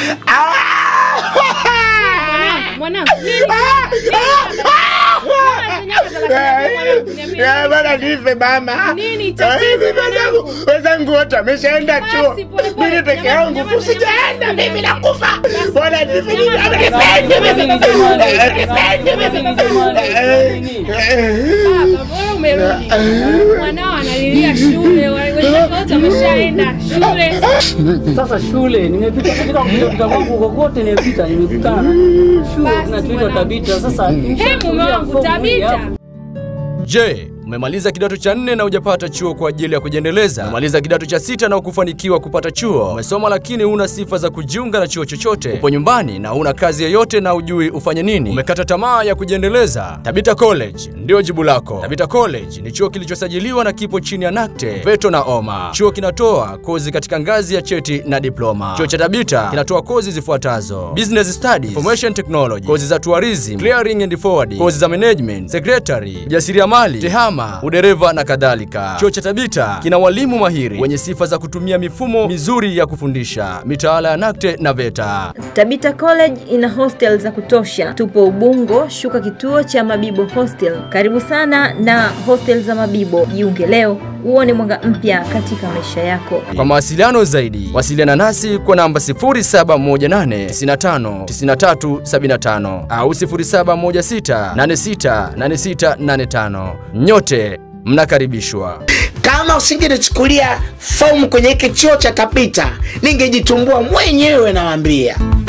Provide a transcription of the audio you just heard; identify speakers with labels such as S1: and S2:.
S1: Mwanangu, nini?
S2: Bana nife mama.
S1: Nini tatizo,
S2: Eh, wenzangu- Wenzangu wote wameshaenda
S1: Basi,
S2: chuo.
S1: pole, pole.
S2: Mimi peke
S1: Nyamaza,
S2: yangu
S1: nyamaza,
S2: tu sijaenda,
S1: nyamaza.
S2: mimi nakufa.
S1: Basi.
S2: Bwana nife mimi.
S1: Nyamaza,
S2: Nipende mimi.
S1: Baba, bora umerudi. Mwanao analilia shule, wenzake wote wameshaenda shule.
S3: Sasa shule nimepita katika kupita kwangu kokote nimepita nimekutana na shule
S1: Basi,
S3: inaitwa
S1: mwanangu.
S3: Tabita. Sasa
S1: He, mume wangu Tabita.
S4: Je, umemaliza kidato cha nne na hujapata chuo kwa ajili ya kujiendeleza? Umemaliza kidato cha sita na hukufanikiwa kupata chuo? Umesoma lakini huna sifa za kujiunga na chuo chochote? Upo nyumbani na huna kazi yoyote na hujui ufanye nini? Umekata tamaa ya kujiendeleza? Tabita College ndio jibu lako. Tabita College ni chuo kilichosajiliwa na kipo chini ya NACTE, VETO na OMA. Chuo kinatoa kozi katika ngazi ya cheti na diploma. Chuo cha Tabita kinatoa kozi zifuatazo: Business Studies, Information Technology, kozi za tourism, clearing and forwarding, kozi za management, secretary, ujasiriamali, tehama, udereva na kadhalika. Chuo cha Tabita kina walimu mahiri wenye sifa za kutumia mifumo mizuri ya kufundisha, mitaala ya NACTE na VETA.
S5: Tabita College ina hostel za kutosha. Tupo Ubungo, shuka kituo cha Mabibo Hostel. Karibu sana na hostel za Mabibo. Jiunge leo uone mwanga mpya katika maisha yako.
S4: Kwa mawasiliano zaidi, wasiliana nasi kwa namba 0718959375 au 0716868685. Nyote mnakaribishwa.
S2: Kama usingenichukulia fomu kwenye hiki chuo cha Tabita, ningejitumbua mwenyewe nawaambia.